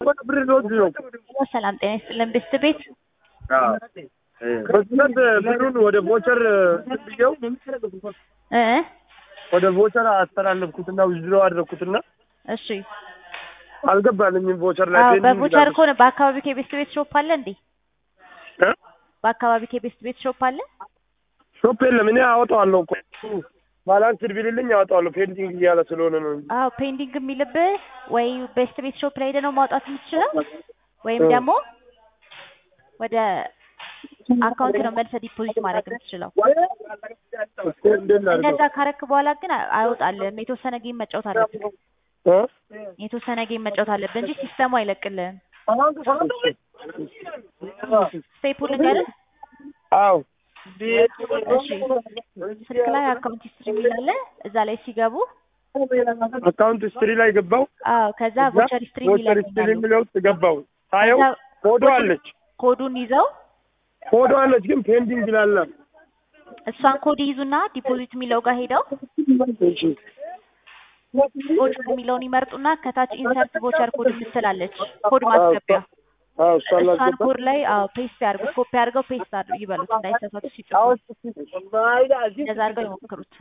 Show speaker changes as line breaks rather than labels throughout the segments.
ብር ልወስድ ነው።
ሰላም ጤና ይስጥልን ብስት ቤት
በስነት ብሩን ወደ ቮቸር ብየው
እ
ወደ ቮቸር አስተላለፍኩትና ውዝድሮ አድረግኩትና
እሺ
አልገባልኝም። ቮቸር ላይ
አዎ
ፔንዲንግ
በቮቸር
ይላል።
ከሆነ በአካባቢ ከቤስት ቤት ሾፕ አለ እንዴ?
እ?
በአካባቢ ከቤስት ቤት ሾፕ አለ?
ሾፕ የለም። እኔ አወጣዋለሁ እኮ ባላንስ ቢልልኝ አወጣዋለሁ። ፔንዲንግ እያለ ስለሆነ ነው እንጂ
አዎ ፔንዲንግ የሚልብህ ወይ ቤስት ቤት ሾፕ ላይ ሄደህ ነው ማውጣት የምትችለው ወይም
እ።
ደግሞ ወደ አካውንት ነው መልሰህ ዲፖዚት ማድረግ የምትችለው።
እስኪ እንዴት ላድርገው?
እንደዛ ካረክ በኋላ ግን አይ- አይወጣልህም። የተወሰነ ጌም መጫወት አለብህ።
እ?
የተወሰነ ጌም መጫወት አለብህ እንጂ ሲስተሙ አይለቅልህም። ስቴፑን ንገርህ።
አዎ
እሺ ስልክ ላይ አካውንት ሂስትሪ የሚል አለ። እዛ ላይ ሲገቡ
አካውንት ስትሪ ላይ ገባው።
አዎ ከዛ ቮቸር ሂስትሪ የሚል
ቮቸር ስትሪ
ያገኛሉ።
የሚለው ውስጥ ገባው። ሳየው
ከዛ
ኮዶ
ቮቸር-
አለች
ኮዱን ይዘው
ኮዶ አለች ግን ፔንዲንግ ይላል።
እሷን ኮድ ይዙና ዲፖዚት የሚለው ጋር ሄደው
እሺ
ቮቸር የሚለውን ይመርጡና ከታች ኢንሰርት ቮቸር ኮድ የምትላለች ኮድ ማስገቢያ
አዎ እሷን
እሷን
ላስገባ
ኮድ ላይ አዎ ፔስት ያድርጉት፣ ኮፒ አድርገው ፔስት አድርገው ይበሉት እንዳይሳሳቱ ሲጽፉ። እንደዛ አድርገው ይሞክሩት።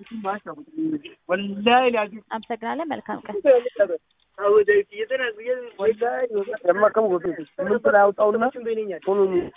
አመሰግናለን። መልካም ቀን።
የማከም ጎቶ ምን ስራ ያውጣውና ቶሎ